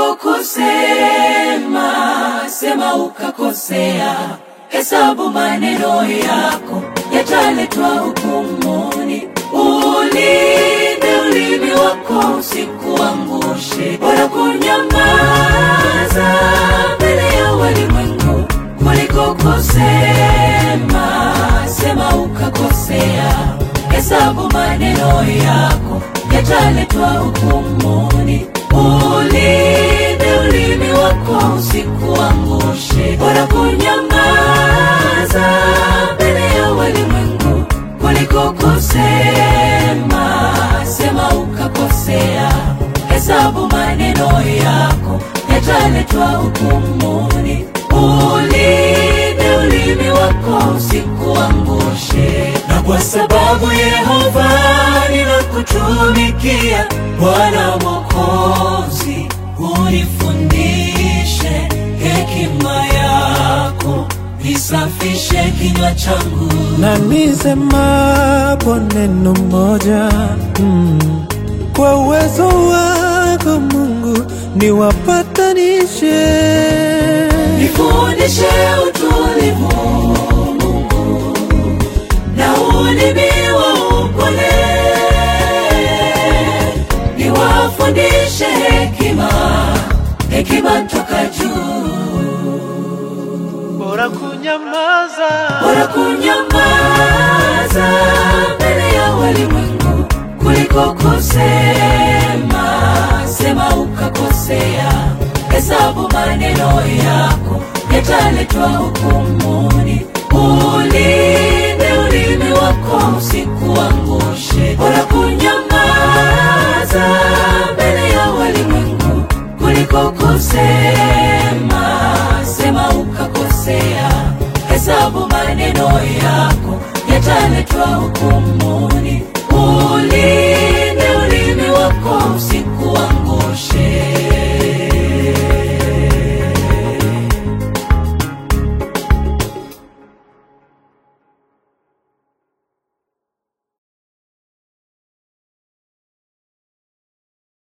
kusema sema ukakosea. Hesabu maneno yako yataletwa hukumuni. Ulinde ulimi wako usikuangushe, bora kunyamaza mbele ya walimwengu kuliko kusema sema ukakosea. Hesabu maneno yako yataletwa hukumuni. Ulinde ulimi wako usikuangushe, bora kunyamaza mbele ya walimwengu kuliko kusema sema ukakosea. Hesabu maneno yako yataletwa hukumuni. Ulinde ulimi wako usikuangushe, na kwa sababu Yehova ninakutumikia, Bwana Mwokozi, unifundishe hekima yako, nisafishe kinywa changu na nisemapo neno moja mm, kwa uwezo wako Mungu niwapatanishe. Nifundishe utulivu Mungu, na ulimi wa upole. Niwafundishe hekima, hekima toka juu. Bora kunyamaza, Bora kunyamaza mbele ya walimwengu kuliko kusema sema ukakosea. Hesabu maneno yako yataletwa hukumuni. Ulinde ulimi wako usikuangushe. Bora kunyamaza mbele ya walimwengu kuliko kusema sema ukakosea. Hesabu maneno yako yataletwa hukumuni. Ulinde